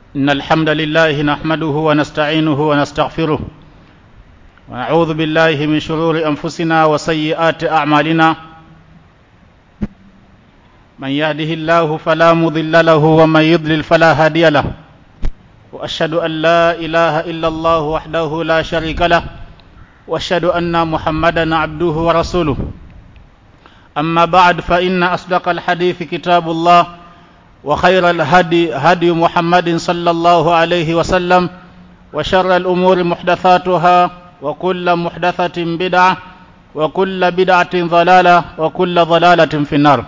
إن الحمد لله نحمده ونستعينه ونستغفره ونعوذ بالله من شرور أنفسنا وسيئات أعمالنا من يهده الله فلا مضل له ومن يضلل فلا هادي له وأشهد أن لا إله إلا الله وحده لا شريك له وأشهد أن محمدا عبده ورسوله أما بعد فإن أصدق الحديث كتاب الله وخير الهدي هدي محمد صلى الله عليه وسلم وشر الأمور محدثاتها وكل محدثة بدعة وكل بدعة ضلالة وكل ضلالة في النار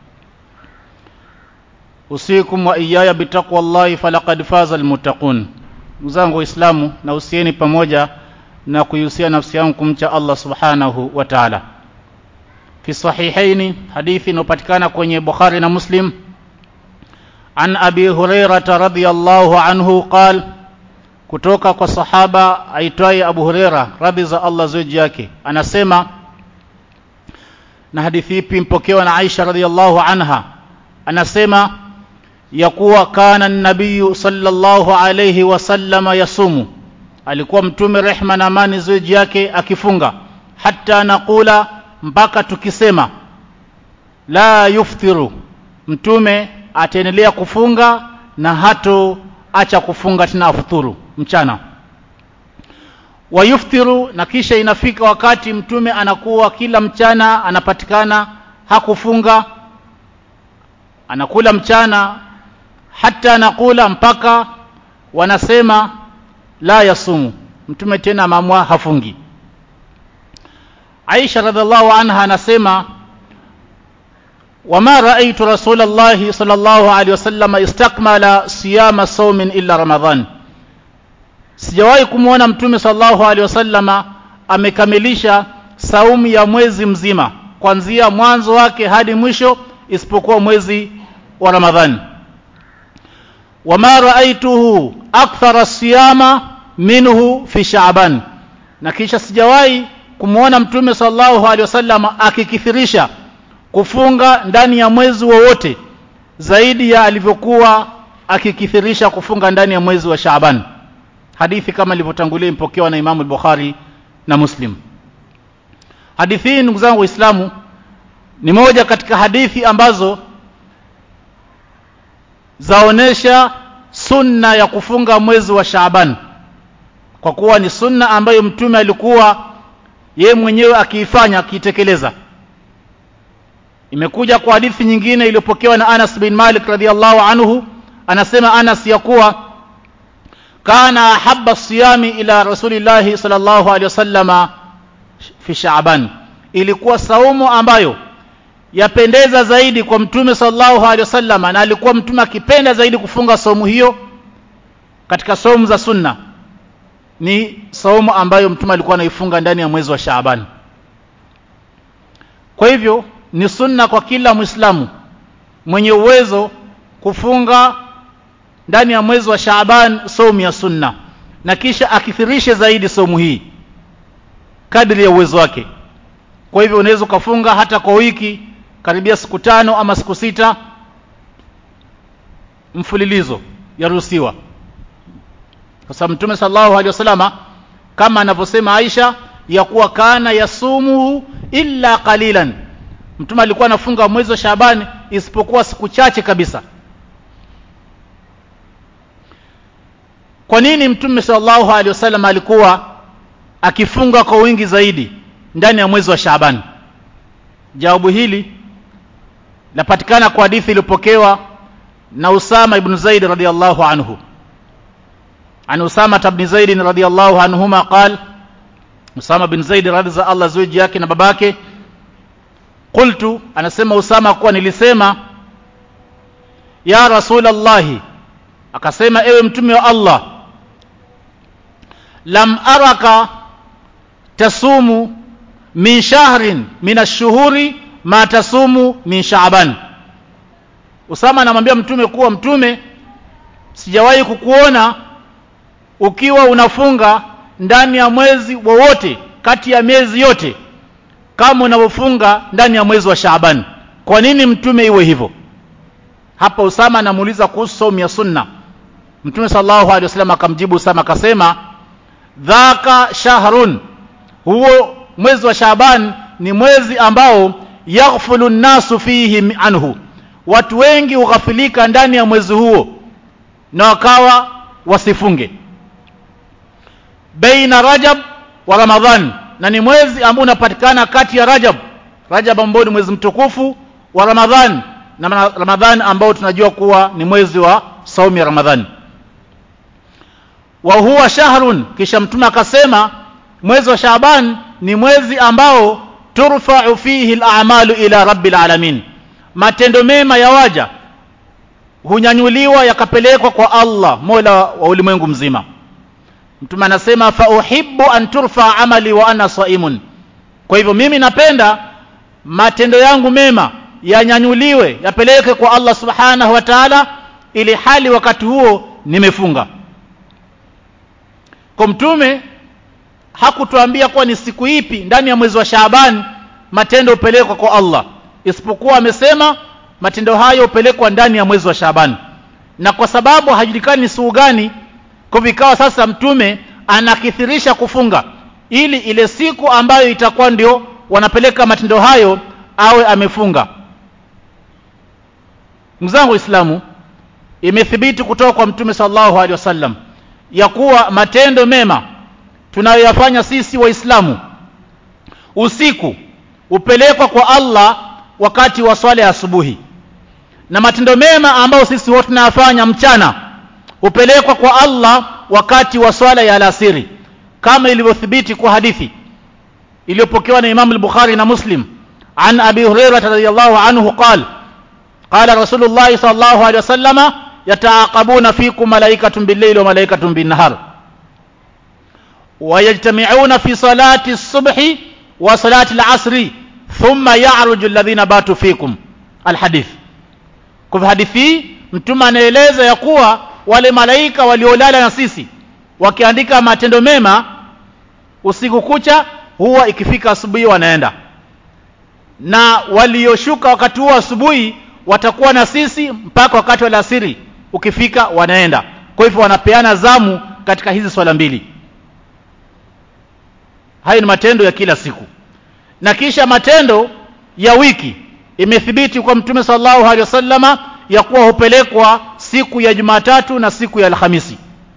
usikum wa iyaya bitaqwa llahi falaqad faza almuttaqun ndugu zangu waislamu na usieni pamoja na kuihusia nafsi yangu kumcha allah subhanahu wa taala fi sahihaini hadithi inayopatikana kwenye bukhari na muslim an abi hurairata radiallahu anhu qal kutoka kwa sahaba aitwaye abu hureira radhi za allah zuji yake anasema na hadithi ipi mpokewa na aisha radiallahu anha anasema ya kuwa kana nabiyu sallallahu alayhi wasallama yasumu alikuwa mtume rehma na amani zuji yake akifunga hata nakula mpaka tukisema la yuftiru mtume ataendelea kufunga na hato acha kufunga tena afuturu mchana wayuftiru na kisha inafika wakati mtume anakuwa kila mchana anapatikana hakufunga anakula mchana hata anakula mpaka wanasema la yasumu mtume tena mamwa hafungi Aisha radhiallahu anha anasema wama raaitu rasulallahi sallallahu alaihi wasallam istakmala siyama saumin illa ramadhan sijawahi kumwona mtume sallallahu alaihi wasallama amekamilisha saumu ya mwezi mzima kuanzia mwanzo wake hadi mwisho isipokuwa mwezi wa ramadhani wama raaituhu akthara siyama minhu fi shaaban na kisha sijawahi kumwona mtume sallallahu alaihi wasallam akikithirisha kufunga ndani ya mwezi wowote zaidi ya alivyokuwa akikithirisha kufunga ndani ya mwezi wa Shaaban hadithi kama ilivyotangulia impokewa na Imamu Bukhari na Muslim hadithi hii ndugu zangu waislamu ni moja katika hadithi ambazo zaonesha sunna ya kufunga mwezi wa Shaaban kwa kuwa ni sunna ambayo mtume alikuwa yeye mwenyewe akiifanya akiitekeleza imekuja kwa hadithi nyingine iliyopokewa na Anas bin Malik radhiallahu anhu anasema Anas ya kuwa kana habba siyami ila rasulillahi sallallahu alaihi wasallama fi Shaaban ilikuwa saumu ambayo yapendeza zaidi kwa mtume sallallahu alaihi wasallama na alikuwa mtume akipenda zaidi kufunga saumu hiyo katika saumu za sunna ni saumu ambayo mtume alikuwa anaifunga ndani ya mwezi wa Shaaban kwa hivyo ni sunna kwa kila Muislamu mwenye uwezo kufunga ndani ya mwezi wa Shaaban saumu ya sunna na kisha akithirishe zaidi saumu hii kadri ya uwezo wake kwa hivyo unaweza ukafunga hata kwa wiki karibia siku tano ama siku sita mfululizo yaruhusiwa kwa sababu mtume sallallahu alaihi wasallama kama anavyosema Aisha ya kuwa kana yasumu illa qalilan mtume alikuwa anafunga mwezi wa Shaabani isipokuwa siku chache kabisa kwa nini mtume sallallahu alaihi wasallam alikuwa akifunga kwa wingi zaidi ndani ya mwezi wa Shaaban jawabu hili lapatikana kwa hadithi iliyopokewa na Usama ibn Zaid radhiyallahu anhu عن أسامة بن زيد رضي الله عنهما قال أسامة بن زيد رضي الله زوجي yake na babake قلت anasema Usama kuwa nilisema ya Rasulullah akasema ewe mtume wa Allah lam araka tasumu min shahrin min ash-shuhuri ma tasumu min Shaaban Usama anamwambia mtume kuwa mtume sijawahi kukuona ukiwa unafunga ndani ya mwezi wowote kati ya miezi yote kama unavyofunga ndani ya mwezi wa Shaaban kwa nini mtume iwe hivyo hapa Usama anamuuliza kuhusu saumu ya sunna mtume sallallahu alaihi wasallam akamjibu Usama akasema dhaka shahrun huo mwezi wa Shaaban ni mwezi ambao yaghfulu nnasu fihi anhu watu wengi hughafilika ndani ya mwezi huo na wakawa wasifunge baina rajab wa ramadhan na ni mwezi ambao unapatikana kati ya rajab rajab ambao ni mwezi mtukufu wa ramadhan na ramadhan ambao tunajua kuwa ni mwezi wa saumu ya ramadhani wa huwa shahrun kisha mtume akasema mwezi wa shaaban ni mwezi ambao turfa'u fihi al-a'malu ila rabbil alamin matendo mema ya waja hunyanyuliwa yakapelekwa kwa Allah Mola wa ulimwengu mzima mtume anasema fa uhibbu an turfa amali wa ana saimun kwa hivyo mimi napenda matendo yangu mema yanyanyuliwe yapeleke kwa Allah subhanahu wa ta'ala ili hali wakati huo nimefunga kwa mtume hakutuambia kuwa ni siku ipi ndani ya mwezi wa Shaaban matendo upelekwa kwa Allah isipokuwa amesema matendo hayo upelekwa ndani ya mwezi wa Shaaban na kwa sababu hajulikani ni siku gani kwa vikawa sasa mtume anakithirisha kufunga ili ile siku ambayo itakuwa ndio wanapeleka matendo hayo awe amefunga mzangu Uislamu imethibiti kutoka kwa mtume sallallahu alaihi wasallam ya kuwa matendo mema tunayoyafanya sisi waislamu usiku upelekwa kwa Allah wakati wa swala ya asubuhi na matendo mema ambayo sisi wote tunayafanya mchana upelekwa kwa Allah wakati wa swala ya alasiri kama ilivyothibiti kwa hadithi iliyopokewa na Imam al-Bukhari na Muslim an Abi Hurairah radhiyallahu anhu qala qala Rasulullah sallallahu alaihi wasallama yataaqabuna fikum malaikatun bil-layli wa malaikatun bin-nahar ويجتمعون في صلاة الصبح وصلاة العصر ثم يعرج الذين باتوا فيكم الحديث kwa hadithi mtume anaeleza ya kuwa wale malaika waliolala na sisi wakiandika matendo mema usiku kucha huwa ikifika asubuhi wanaenda na walioshuka wakati huo asubuhi watakuwa na sisi mpaka wakati wa alasiri ukifika wanaenda kwa hivyo wanapeana zamu katika hizi swala mbili hayo ni matendo ya kila siku na kisha matendo ya wiki imethibiti kwa mtume sallallahu alaihi wasallama ya kuwa hupelekwa siku ya Jumatatu na siku ya Alhamisi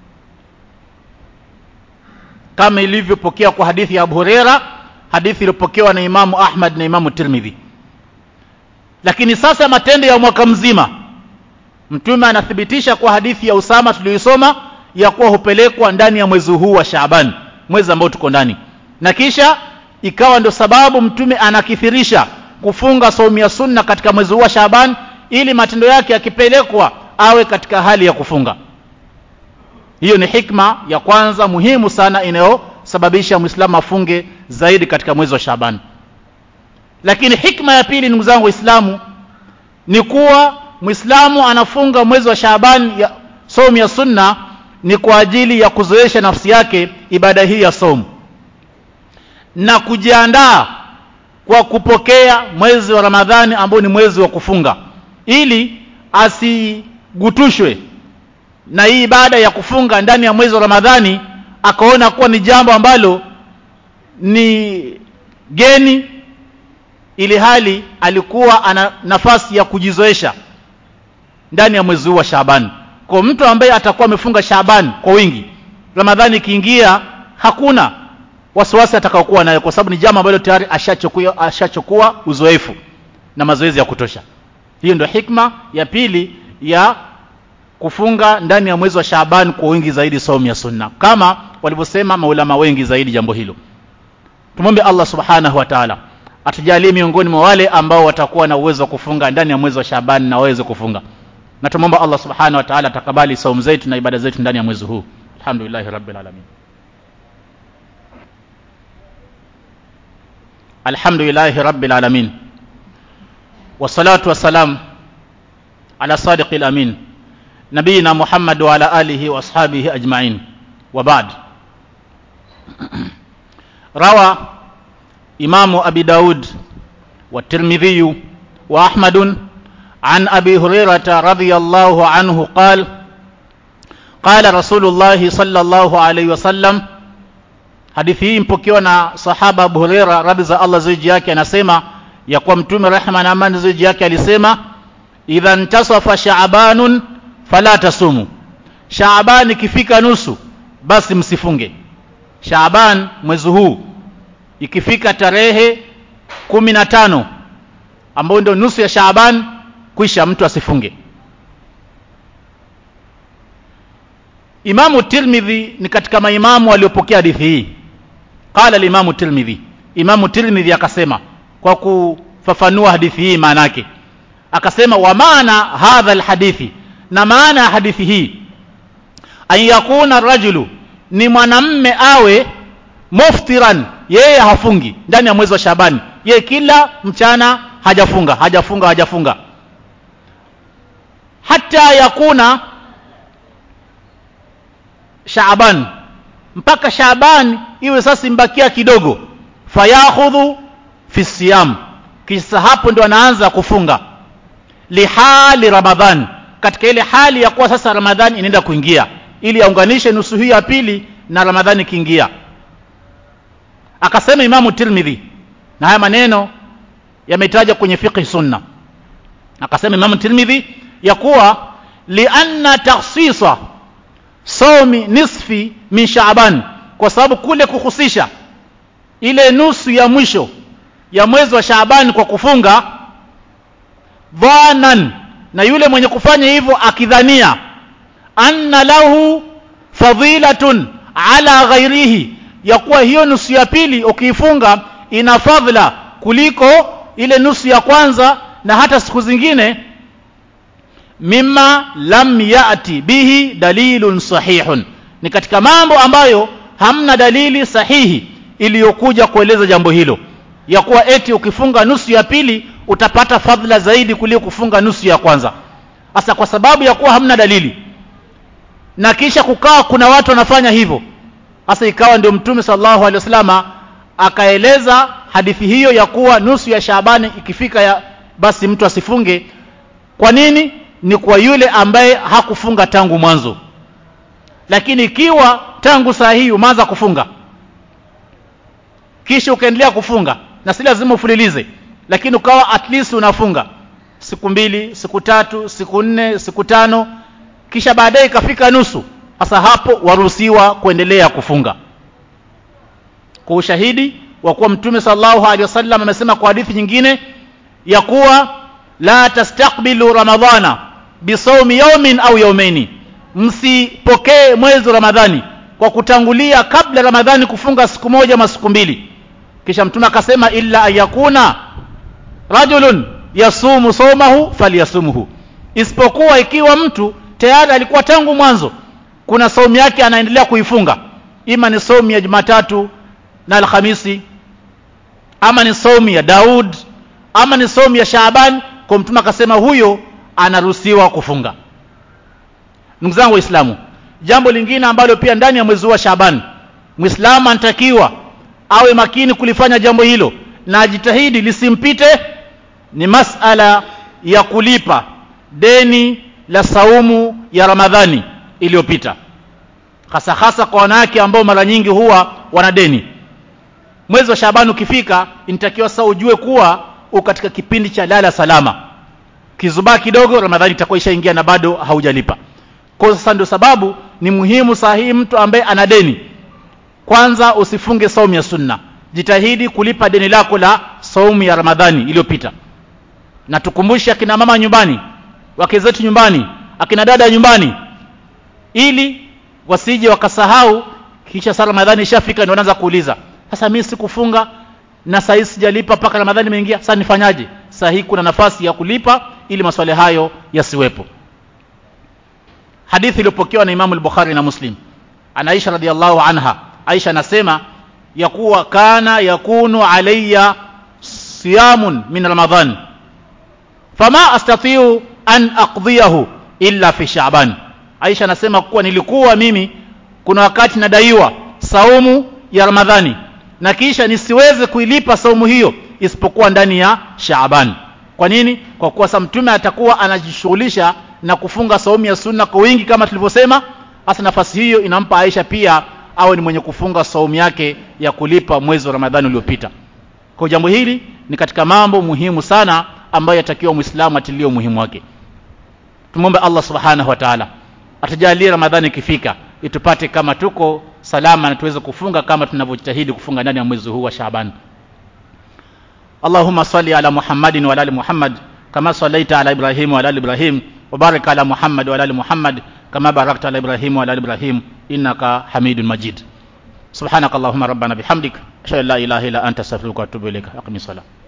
kama ilivyopokea kwa hadithi ya Abu Huraira hadithi iliyopokewa na Imamu Ahmad na Imamu Tirmidhi lakini sasa matendo ya mwaka mzima mtume anathibitisha kwa hadithi ya Usama tuliyoisoma ya kuwa hupelekwa ndani ya mwezi huu wa Shaaban mwezi ambao tuko ndani na kisha ikawa ndio sababu mtume anakithirisha kufunga saumu ya sunna katika mwezi huu wa Shaaban ili matendo yake yakipelekwa awe katika hali ya kufunga hiyo ni hikma ya kwanza muhimu sana inayosababisha muislamu afunge zaidi katika mwezi wa Shaaban lakini hikma ya pili ndugu zangu waislamu ni kuwa muislamu anafunga mwezi wa Shaaban ya saumu ya sunna ni kwa ajili ya kuzoesha nafsi yake ibada hii ya saumu na kujiandaa kwa kupokea mwezi wa Ramadhani ambao ni mwezi wa kufunga ili asigutushwe na hii ibada ya kufunga ndani ya mwezi wa Ramadhani akaona kuwa ni jambo ambalo ni geni ili hali alikuwa ana nafasi ya kujizoesha ndani ya mwezi huu wa Shaaban kwa mtu ambaye atakuwa amefunga Shaaban kwa wingi Ramadhani ikiingia hakuna wasiwasi atakaokuwa nayo kwa sababu ni jambo ambalo tayari ashachukua ashachukua uzoefu na mazoezi ya kutosha hiyo ndio hikma ya pili ya kufunga ndani ya mwezi wa Shaaban kwa wingi zaidi saumu ya sunna kama walivyosema maulama wengi zaidi jambo hilo tumombe Allah subhanahu wa ta'ala atujalie miongoni mwa wale ambao watakuwa na uwezo wa kufunga ndani ya mwezi wa Shaaban na waweze kufunga na tumomba Allah subhanahu wa ta'ala atakabali saumu zetu na ibada zetu ndani ya mwezi huu alhamdulillah rabbil alamin alhamdulillah rabbil alamin wassalatu wassalam ala sadiqil amin nabiyina muhammad wa ala alihi wa ashabihi ajma'in wa ba'd rawa imamu abi daud wa tirmidhi wa ahmad عن ابي هريره رضي الله عنه قال qala rasulullah sallallahu alaihi wasallam hadithi hii mpokewa na sahaba Abu Huraira radhi za Allah ziji yake anasema ya kuwa mtume rehma na amani ziji yake alisema idha ntasafa shaabanun fala tasumu shaaban ikifika nusu basi msifunge shaaban mwezi huu ikifika tarehe kumi na tano ambayo ndio nusu ya shaaban kwisha mtu asifunge Imamu Tirmidhi ni katika maimamu waliopokea hadithi hii. Qala al-Imamu Tirmidhi. Imamu Tirmidhi akasema kwa kufafanua hadithi hii maana yake. Akasema wa maana hadha al-hadithi na maana ya hadithi hii an yakuna rajulu ni mwanamme awe muftiran yeye hafungi ndani ya mwezi wa Shabani. Yeye kila mchana hajafunga, hajafunga, hajafunga. Hata yakuna Shaaban mpaka Shaaban iwe sasa imbakia kidogo fayakhudhu fi siyam kisa hapo ndo anaanza kufunga lihali Ramadhan katika ile hali ya kuwa sasa Ramadhani inaenda kuingia ili aunganishe nusu hii ya pili na Ramadhani kiingia akasema Imamu Tirmidhi na haya maneno yametaja kwenye fiqh sunna akasema Imamu Tirmidhi ya kuwa lianna takhsisa somi nisfi min Shaaban kwa sababu kule kuhusisha ile nusu ya mwisho ya mwezi wa Shaaban kwa kufunga dhanan na yule mwenye kufanya hivyo akidhania anna lahu fadhilatun ala ghairihi ya kuwa hiyo nusu ya pili ukiifunga ina fadhila kuliko ile nusu ya kwanza na hata siku zingine mimma lam yati bihi dalilun sahihun ni katika mambo ambayo hamna dalili sahihi iliyokuja kueleza jambo hilo ya kuwa eti ukifunga nusu ya pili utapata fadhila zaidi kuliko kufunga nusu ya kwanza hasa kwa sababu ya kuwa hamna dalili na kisha kukawa kuna watu wanafanya hivyo hasa ikawa ndio mtume sallallahu alaihi wasallama akaeleza hadithi hiyo ya kuwa nusu ya Shaabani ikifika ya basi mtu asifunge kwa nini ni kwa yule ambaye hakufunga tangu mwanzo lakini ikiwa tangu saa hii umeanza kufunga kisha ukaendelea kufunga na si lazima ufulilize lakini ukawa at least unafunga siku mbili siku tatu siku nne siku tano kisha baadaye ikafika nusu sasa hapo waruhusiwa kuendelea kufunga kwa ushahidi wa kuwa mtume sallallahu alaihi wasallam amesema kwa hadithi nyingine ya kuwa la tastaqbilu ramadhana bisawmi yawmin au yawmaini msipokee mwezi wa ramadhani kwa kutangulia kabla ramadhani kufunga siku moja ama siku mbili kisha mtume akasema illa ayakuna rajulun yasumu somahu falyasumuhu isipokuwa ikiwa mtu tayari alikuwa tangu mwanzo kuna saumu yake anaendelea kuifunga ima ni saumu ya Jumatatu na Alhamisi ama ni saumu ya Daud ama ni saumu ya Shaaban kwa mtume akasema huyo anaruhusiwa kufunga ndugu zangu waislamu jambo lingine ambalo pia ndani ya mwezi wa Shaaban muislamu anatakiwa awe makini kulifanya jambo hilo na ajitahidi lisimpite ni masala ya kulipa deni la saumu ya Ramadhani iliyopita hasa hasa kwa wanawake ambao mara nyingi huwa wana deni mwezi wa Shabani ukifika inatakiwa sasa ujue kuwa uko katika kipindi cha lala salama kizubaa kidogo Ramadhani itakuwa ishaingia na bado haujalipa kwa sasa ndio sababu ni muhimu sahihi mtu ambaye ana deni kwanza usifunge saumu ya sunna jitahidi kulipa deni lako la saumu ya Ramadhani iliyopita na tukumbushe akina mama nyumbani wake zetu nyumbani akina dada nyumbani ili wasije wakasahau kisha saa Ramadhani ishafika ndio wanaanza kuuliza sasa mimi sikufunga na saa hii sijalipa mpaka Ramadhani imeingia sasa nifanyaje saa hii kuna nafasi ya kulipa ili maswali hayo yasiwepo hadithi iliyopokewa na Imam al-Bukhari na Muslim ana Aisha radhiallahu anha Aisha anasema ya kuwa kana yakunu alayya siyamun min Ramadhan fama astatiu an aqdiyahu illa fi Sha'ban Aisha anasema kuwa nilikuwa mimi kuna wakati nadaiwa saumu ya Ramadhani na kisha nisiweze kuilipa saumu hiyo isipokuwa ndani ya Shaaban. Kwa nini? Kwa kuwa sa mtume atakuwa anajishughulisha na kufunga saumu ya sunna kwa wingi kama tulivyosema, hasa nafasi hiyo inampa Aisha pia awe ni mwenye kufunga saumu yake ya kulipa mwezi wa Ramadhani uliopita kwa jambo hili ni katika mambo muhimu sana ambayo yatakiwa muislamu atilie umuhimu wake tumwombe Allah subhanahu wa ta'ala atujalie Ramadhani ikifika itupate kama tuko salama na tuweze kufunga kama tunavyojitahidi kufunga ndani ya mwezi huu wa Shaaban Allahumma salli ala Muhammadin wa ala ali Muhammad kama sallaita ala Ibrahim wa ala ali Ibrahim wa barik ala Muhammad wa ala ali Muhammad kama barakta ala Ibrahim wa ala ali Ibrahim innaka Hamidun Majid سبحانك اللهم ربنا بحمدك اشهد ان لا اله الا انت استغفرك واتوب اليك اقم الصلاه